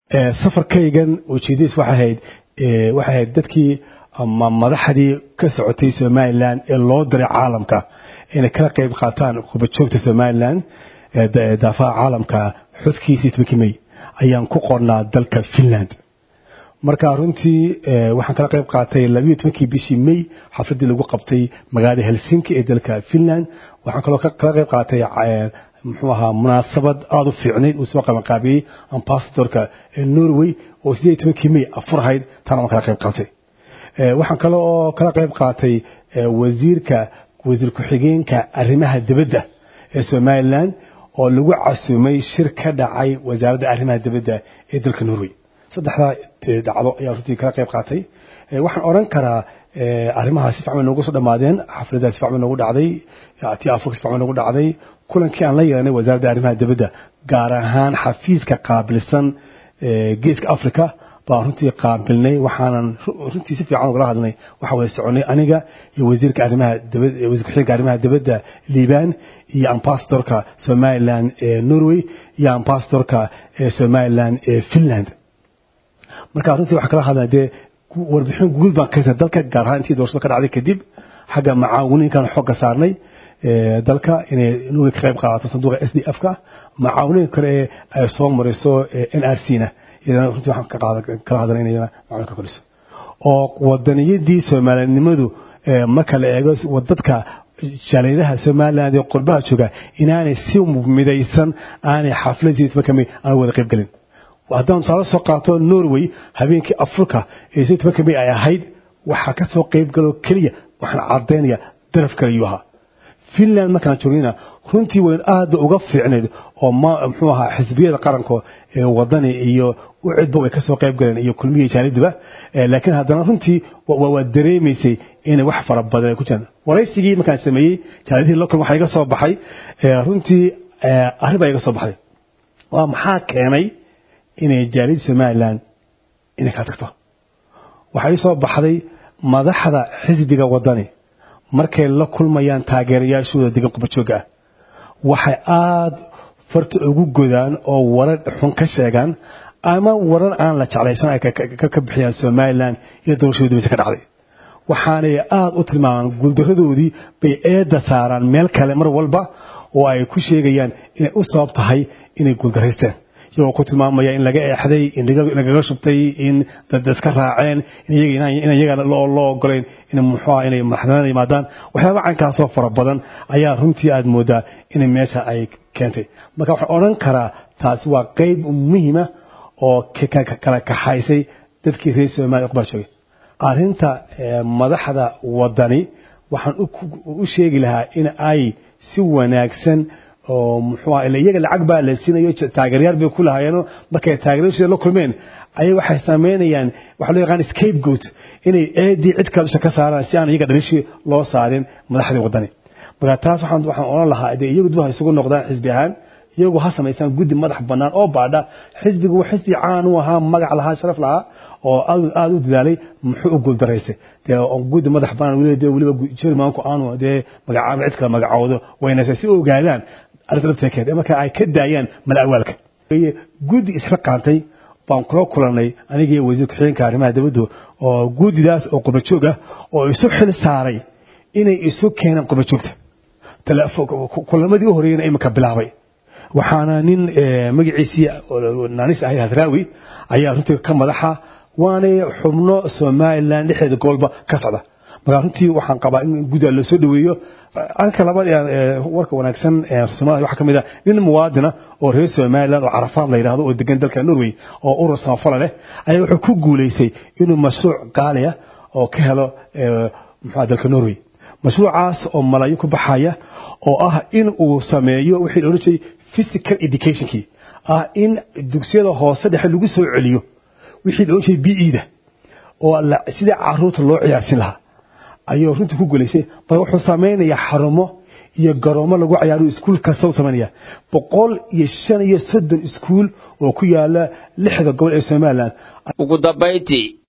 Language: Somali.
safarkaygan ujeedadiis waxay ahayd waxay ahayd dadkii ama madaxdii ka socotay somalilan ee loo diray caalamka inay kala qayb qaataan qubajoogta somalilan daafaha caalamka xuskiisii tobankii may ayaan ku qornaa dalka finland marka runtii waxaan kala qayb qaatay labayo tobankii bishii may xafladii lagu qabtay magaalada helsinki ee dalka finland waxaan kaloo kala qayb qaatay muxuu ahaa munaasabad aada u fiicnayd uu soo qabanqaabiyey ambasadorka norway oo sideed tobankii may afur ahayd taana waan kala qayb qaatay waxaan kale oo kala qayb qaatay wasiirka wasiir ku-xigeenka arrimaha dibadda ee somalilan oo lagu casuumay shir ka dhacay wasaaradda arrimaha dibadda ee dalka norway saddexdaa dhacdo ayaan runtii kala qayb qaatay waxaan odhan karaa arrimaha si fiican noogu soo dhammaadeen xafladdaa si fiican noogu dhacday tii afurka si fiican noogu dhacday kulankii aan la yeelanay wasaaradda arrimaha dibadda gaar ahaan xafiiska qaabilsan geeska africa baan runtii qaabilnay waxaanan runtii si fiican ugala hadlnay waxa wada soconay aniga iyo wasiirka arrimaha dibadda wasiir ku-xigeenka arrimaha dibadda liibaan iyo ambasadorka somaliland ee norway iyo ambasadorka ee somaliland ee finland marka runtii waxaan kala hadlay dee warbixin guud baan ka dalka gaar ahaan intii doorashada ka dhacday kadib xagga macaawiniinkan xooga saarnay dalka inay norway ka qayb qaadato sanduuqa s d f ka macaawiniinka kale ee ay soo mariso n r c na iyadana runtii waxaan kala hadlay inay macaawinka kordhiso oo wadaniyadii soomaalinimadu marka la eego dadka jaaliyadaha somaliland ee qurbaha jooga inaanay si midaysan aanay xafladii tobankamay aan wada qayb gelin haddaan tusaale soo qaato norway habeenkii africa ee si tobanka may ay ahayd waxaa ka soo qayb galo keliya waxaan caddaynaya daraf kale yuu ahaa finland markaan joognayna runtii wayn aad ba uga fiicnayd oo muxuu ahaa xisbiyada qaranka ee wadani iyo u cidba way ka soo qayb galeen iyo kulmihii jaaliduba laakiin haddana runtii waa dareemaysay inay wax fara badan ku jiraan waraysigii markaan sameeyey jaalidihii local waxaa iga soo baxay runtii arrin baa iga soo baxday waa maxaa keenay inay jaaliyadda somalilan inay kala tagto waxaa ii soo baxday madaxda xisbiga wadani markay la kulmayaan taageerayaashooda degan qubajooga ah waxay aada farta ugu godaan oo warar xun ka sheegaan ama warar aan la jeclaysan ay ka bixiyaan somalilan iyo doorashadii dibisa ka dhacday waxaanay aada u tilmaamaan guuldaradoodii bay eedda saaraan meel kale mar walba oo ay ku sheegayaan inay u sabab tahay inay guuldaraysteen iyagoo ku tilmaamaya in laga eexday in lagaga shubtay in dad iska raaceen in iyaga loo ogolayn in muxuuha inay madaxnimada yimaadaan waxyaaba caynkaasoo fara badan ayaa runtii aad moodaa inay meesha ay keentay marka waxaan odhan karaa taasi waa qayb muhiima oo kala kaxaysay dadkii reer somalia qubaa joogay arrinta madaxda wadani waxaan u sheegi lahaa in ay si wanaagsan oo muxuu aha iyaga lacag baa la siinayo taageeryaal bay ku lahaayeenoo markay taageeryaashooda la kulmeen ayay waxay samaynayaan waxa loo yaqaan scapegoat inay eedii cid kale dusha ka saaraan si aan iyaga dhalishii loo saarin madaxdii wadani marka taas waxaan waxaan odhan lahaa dee iyagu dib ha isugu noqdaan xisbi ahaan iyagu ha samaystaan guddi madax bannaan oo baadha xisbigu waa xisbi caan u ahaa magac lahaa sharaf lahaa oo aada u dadaalay muxuu u guuldaraysay dee guddi madax bannaan weliba weliba jermanku aanu dee magacaaba cid kale magacoodo waynase si u ogaadaan arrinta dhabteekeed marka ay ka daayaan malawaalka guddi isla qaantay baan kula kulanay anigii wasiir ku-xigeenka arrimaha dibaddu oo guddidaas oo qubajoog ah oo isu xil saaray inay isu keenaan qubajoogta kulamadii u horreeyana iminka bilaabay waxaana nin magaciisii naanis ahay hadraawi ayaa runtii ka madaxa waanay xubno somalilan dhexdeeda gobolba ka socda markaa runtii waxaan qabaa in gudda la soo dhaweeyo arrinka labaad warka wanaagsan somalia waxaa ka mid ah nin muwaadina oo reer somaliland oo carafaad la yidhahdo oo degan dalka norway oo urur samafala leh ayaa wuxuu ku guulaystay inuu mashruuc qaaliya oo ka helo muxua dalka norway mashruucaas oo malaayin ku baxaya oo ah in uu sameeyo wixii la odhan jiray physical educationkii ah in dugsiyada hoose dhexe lagu soo celiyo wixii la odhan jiray b e da oo sidii caruurta loo ciyaarsin lahaa ayuu runtii ku guulaysay marka wuxuu samaynayaa xarumo iyo garoomo lagu ciyaaro iskuul kasta u samaynaya boqol iyo shan iyo soddon iskuul oo ku yaala lixda gobol ee somaliland ugu dambayntii